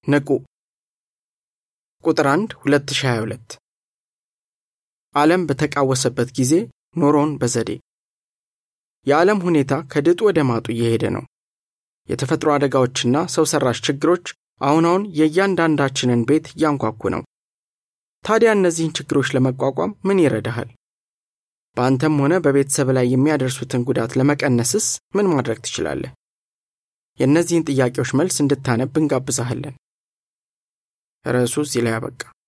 ንቁ ቁጥር 1 2022 ዓለም በተቃወሰበት ጊዜ ኖሮን በዘዴ የዓለም ሁኔታ ከድጡ ወደ ማጡ እየሄደ ነው። የተፈጥሮ አደጋዎችና ሰው ሰራሽ ችግሮች አሁን አሁን የእያንዳንዳችንን ቤት እያንኳኩ ነው። ታዲያ እነዚህን ችግሮች ለመቋቋም ምን ይረዳሃል? በአንተም ሆነ በቤተሰብ ላይ የሚያደርሱትን ጉዳት ለመቀነስስ ምን ማድረግ ትችላለህ? የእነዚህን ጥያቄዎች መልስ እንድታነብ እንጋብዛሃለን። ርዕሱ እዚህ ላይ አበቃ።